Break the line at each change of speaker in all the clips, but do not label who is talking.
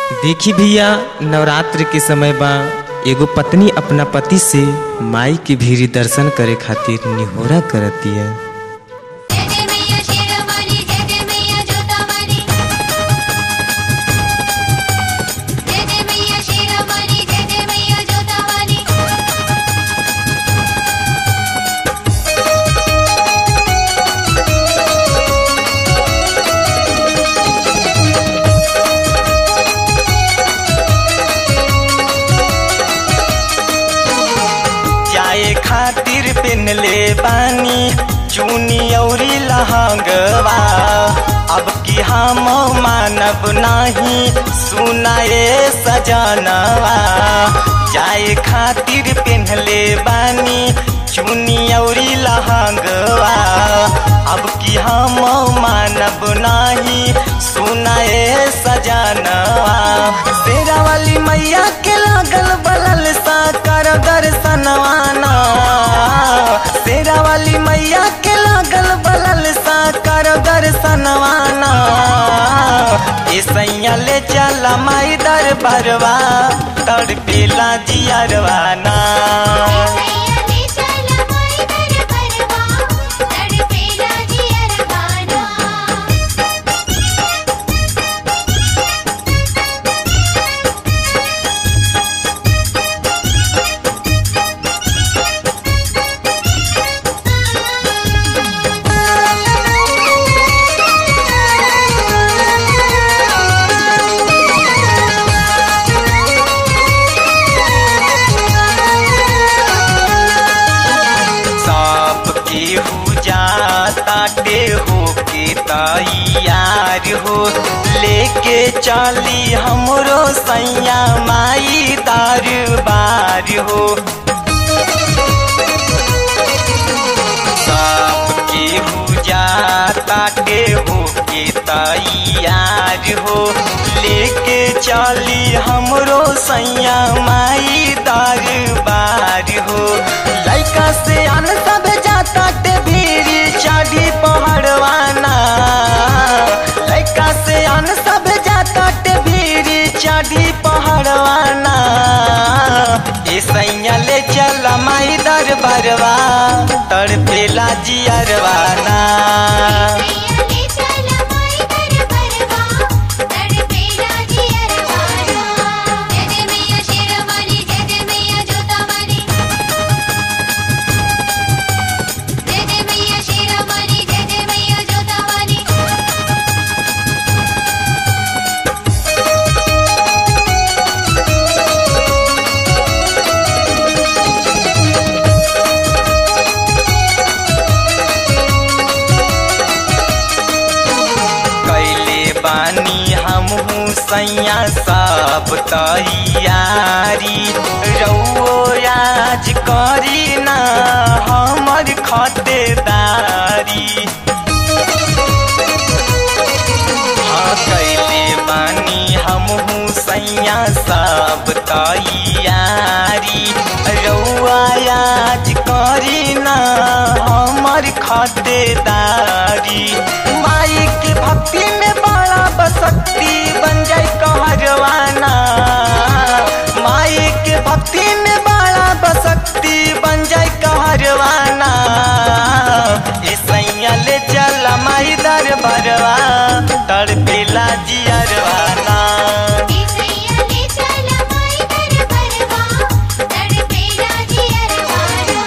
देखी भैया नवरात्र के समय बा एगो पत्नी अपना पति से माई के भीरी दर्शन करे खातिर निहोरा करतिया
जय जय मैया शेरावाली जय जय मैया जोतावाली जय जय मैया शेरावाली जय जय मैया जोतावाली
जाए खातिर पेनले बानी चुनी औरी लहंगवा अब की हम मानब नाही सुनाए सजनवा जाए खातिर पेनले बानी चुनी औरी लहंगवा अब की हम मानब नाही सुनाए सजनवा शेरा वाली मैया के लागल बलल सा कर दर्शनवाना शेरा वाली मैया के लागल बलल सा कर दर्शनवाना ए सैया ले चल माई दरबारवा तड़पेला जियरवाना
मैया ले चला माई दरबारवा तड़पेला जियरवाना
सब केहू जाता हो के तैयार हो लेके चली हमरो सैया माई दरबार हो सब केहू जाता हो के तैयार हो लेके चली हमरो सैया माई दरबार हो लइका से अन सब जाता ते भीरी चढ़ी पहड़वाना लइका से अन सब जाता ते भीरी चढ़ी पहड़वाना ए सैया ले चल माई दरबारवा तड़पेला जियरवाना
मैया ले चला माई दरबारवा तड़पेला जियरवाना जय जय मैया शेरावाली जय जय मैया जोतावाली जय जय मैया शेरावाली जय जय मैया जोतावाली
कैले बानी हमहू सैया सब तैयारी रउओ आज करी ना हमर खतेदारी हाँ कैले बानी हमहू सैया सब तैयारी रउआ आज करी ना हमर खतेदारी माई के भक्ति में बड़ा बसक्ति बन जाए कहरवाना माई के भक्ति में बड़ा बसक्ति बन जाए कहरवाना ए सैया ले चल माई दरबारवा तड़पेला जियरवाना
मैया ले चला माई दरबारवा तड़पेला जियरवाना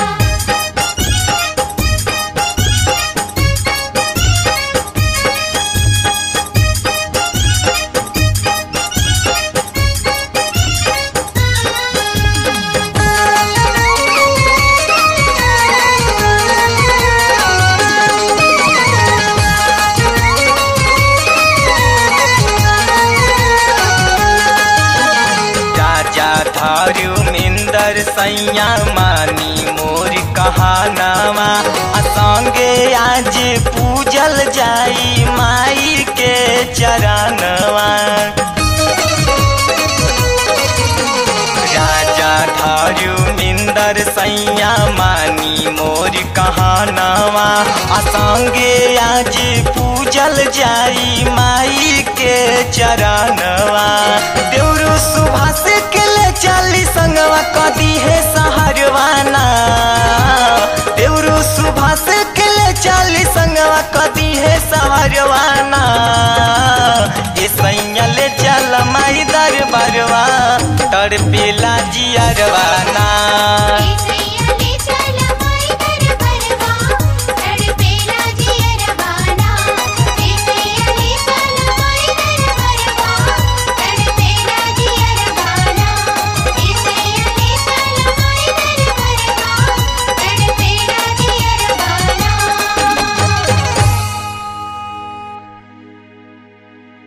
राजा धारू मिंदर सैया मानी मोर कहानावा आ संगे आज पूजल जाई माई के चरणवा राजा धारू मिंदर सैया मानी मोर कहानावा आ संगे आज पूजल जाई माई के चरणवा